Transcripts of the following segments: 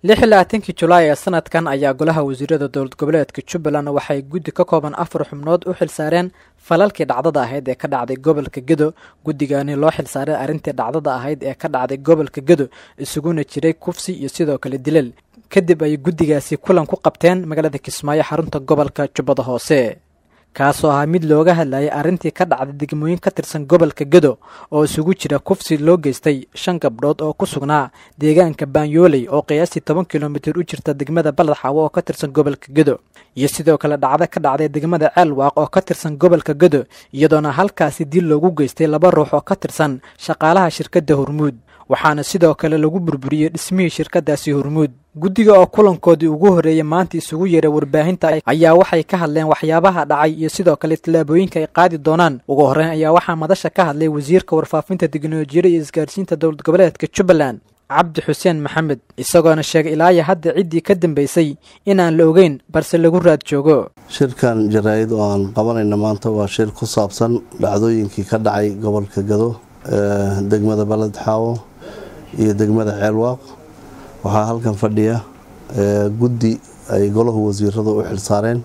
lix iyo labaatankii julaay ee sanadkan ayaa golaha wasiirada dowlad goboleedka jubbaland waxay guddi ka kooban afar xubnood u xilsaareen falalkii dhacdada ahayd ee ka dhacday gobolka gedo guddigani loo xilsaaray arrintii dhacdada ahayd ee ka dhacday gobolka gedo isuguna jiray kufsi iyo sidoo kale dilal kadib ay guddigaasi kulan ku qabteen magaalada kismaayo xarunta gobolka jubbada hoose kaasoo ahaa mid looga hadlayay arrintii ka dhacday degmooyin ka tirsan gobolka gedo oo isugu jira kufsi loo geystay shan gabdhood oo ku sugnaa deegaanka baanyooley oo qiyaastii toban kilomitir u jirta degmada baladxaawo oo ka tirsan gobolka gedo iyo sidoo kale dhacdo ka dhacday degmada ceelwaaq oo ka tirsan gobolka gedo iyadoona halkaasi dil loogu geystay laba ruux oo ka tirsan shaqaalaha shirkadda hormuud waxaana sidoo kale lagu burburiyey dhismihii shirkadaasi hormuud guddiga oo kulankoodii ugu horreeyay maanta isugu yeeray warbaahinta ayaa waxay ka hadleen waxyaabaha dhacay iyo sidoo kale tallaabooyinka ay qaadi doonaan ugu horreyn ayaa waxaa madasha ka hadlay wasiirka warfaafinta teknolojiyada iyo isgaarsiinta dowlad goboleedka jubbaland cabdi xuseen maxamed isagoona sheegay ilaayo hadda ciddii ka dambeysay inaan la ogeyn balse lagu raad joogo shirkan jaraa'id oo aan qabanayna maanta waa shir ku saabsan dhacdooyinkii ka dhacay gobolka gado degmada baledxaawo iyo degmada ceelwaaq waxaa halkan fadhiya guddi ay golahu wasiirada u xilsaareen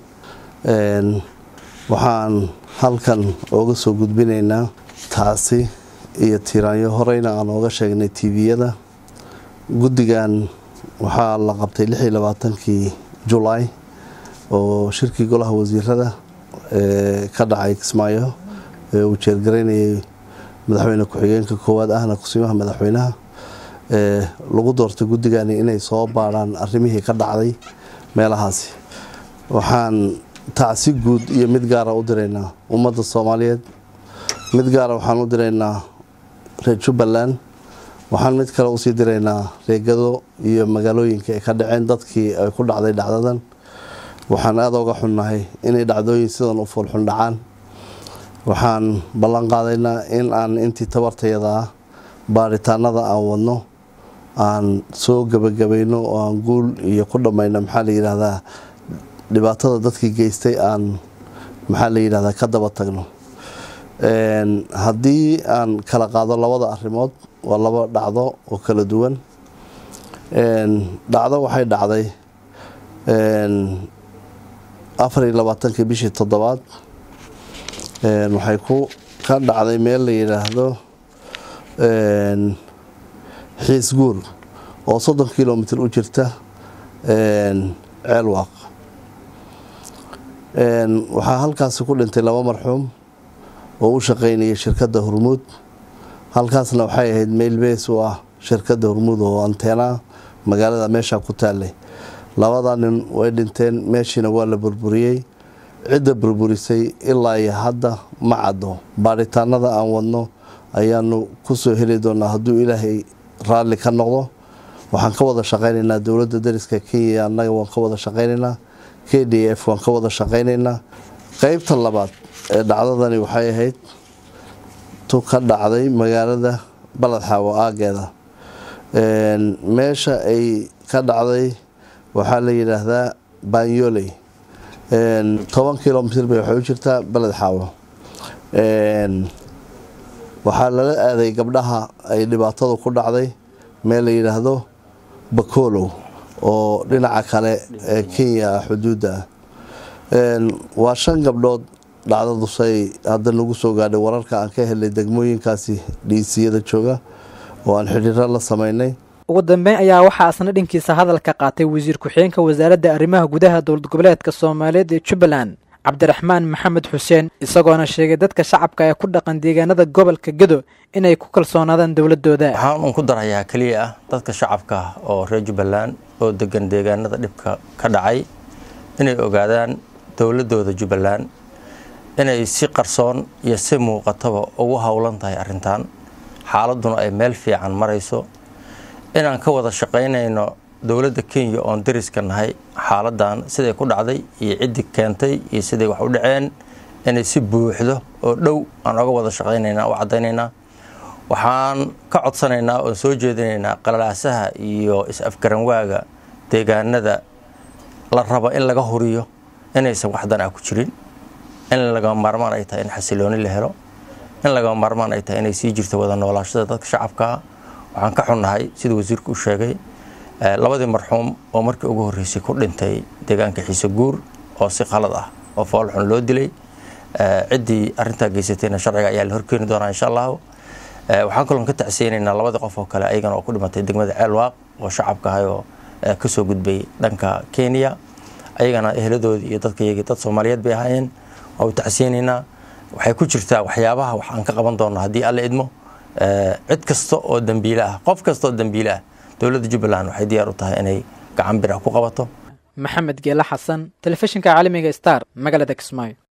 waxaan halkan ooga soo gudbinaynaa taasi iyo tiiraanyo horeyna aan ooga sheegnay tviyada guddigan waxaa la qabtay lix iyo labaatankii julaay oo shirkii golaha wasiirada ka dhacay kismaayo ee uu jeergaraynayay madaxweyne ku-xigeenka koowaad ahna kusiimaha madaxweynaha lagu doortay guddigani inay soo baadhaan arrimihii ka dhacday meelahaasi waxaan tacsi guud iyo mid gaara u diraynaa ummadda soomaaliyeed mid gaara waxaan u diraynaa reer jubbaland waxaan mid kale usii diraynaa reegado iyo magaalooyinka ay ka dhaceen dadkii ay ku dhacday dhacdadan waxaan aada uga xunnahay inay dhacdooyin sidan u foolxun dhacaan waxaan ballan qaadaynaa in aan intii tabartayada ah baaritaanada aan wadno aan soo gebagabayno oo aan guul iyo ku dhammayno maxaa la yidhaahdaa dhibaatada dadkii geystay aan maxaa la yidhahdaa ka daba tagno haddii aan kala qaado labada arrimood waa laba dhacdo oo kala duwan dhacdo waxay dhacday afar iyo labaatankii bishii toddobaad waxay ku ka dhacday meel la yidhaahdo xiis guur oo soddon kilomitr u jirta ceelwaaq waxaa halkaasi ku dhintay laba marxuum oo u shaqaynayay shirkadda hormuud halkaasna waxay ahayd meel bees u ah shirkadda hormuud oo anteenaa magaalada meesha ku taallay labada nin way dhinteen meeshiina waa la burburiyey cidda burburisay ilaa iyo hadda ma caddo baaritaanada aan wadno ayaanu ku soo heli doonaa hadduu ilaahay raalli ka noqdo waxaan ka wada shaqaynaynaa dowladda dariska kenya annaga waan ka wada shaqaynaynaa k d f waan ka wada shaqaynaynaa qeybta labaad ee dhacdadani waxay ahayd tu ka dhacday magaalada baladxaawo aageeda meesha ay ka dhacday waxaa la yidhaahdaa baanyoley toban kilomitr bay waxay u jirtaa beled xaawo waxaa lala aaday gabdhaha ay dhibaatadu ku dhacday meel la yidhaahdo bakolow oo dhinaca kale ee kenya ah xuduudda ah waa shan gabdhood dhacdadusay hadda nagu soo gaadhay wararka aan ka helay degmooyinkaasi dhiisiyada jooga oo aan xidhiiro la samaynay ugu dambeyn ayaa waxaa asna dhankiisa hadalka qaatay wasiir ku-xigeenka wasaaradda arrimaha gudaha dowlad goboleedka soomaaliyeed ee jubbaland cabdiraxmaan maxamed xuseen isagoona sheegay dadka shacabka ee ku dhaqan deegaanada gobolka gedo inay ku kalsoonaadaan dowladooda waxaan un ku darayaa keliya ah dadka shacabka oo reer jubbaland oo degan deegaanada dhibka ka dhacay inay ogaadaan dowladooda jubbaland inay si qarsoon iyo si muuqataba ugu howlan tahay arrintan xaaladuna ay meel fiican marayso inaan ka wada shaqaynayno dowladda kenya oon dariska nahay xaaladan siday ku dhacday iyo ciddii keentay iyo siday wax u dhaceen inay si buuxdo oo dhow aan oga wada shaqaynaynaa u caddaynaynaa waxaan ka codsanaynaa oon soo jeedinaynaa qalalaasaha iyo is-afgaranwaaga deegaanada la rabo in laga huriyo inaysan waxdan ah ku jirin in lagama maarmaan ay tahay in xasilooni la helo in lagama maarmaan ay tahay inay sii jirto wada noolaashada dadka shacabkaa waxaan ka xunnahay sida wasiirku u sheegay labadii marxuum oo markii ugu horreysay ku dhintay deegaanka xiise guur oo si qalad ah oo foolxun loo dilay ciddii arrintaa geysatayna sharciga ayaa la horkeeni doonaa insha allahu waxaan kaloon ka tacsiyeynaynaa labadii qof oo kale ayagana oo ku dhimatay degmada ceelwaaq oo shacabka ahay oo kasoo gudbay dhanka kenya ayagana eheladoodii iyo dadka iyagii dad soomaaliyeed bay ahaayeen waa u tacsiyeynaynaa waxay ku jirtaa waxyaabaha wax aan ka qaban doono haddii alla idmo cid kasta oo dambiile ah qof kasta oo dambiile ah dowladda jubbaland waxay diyaar u tahay inay gacan bir ah ku qabato maxamed geele xasan telefishinka caalamiga star magaalada kismaayo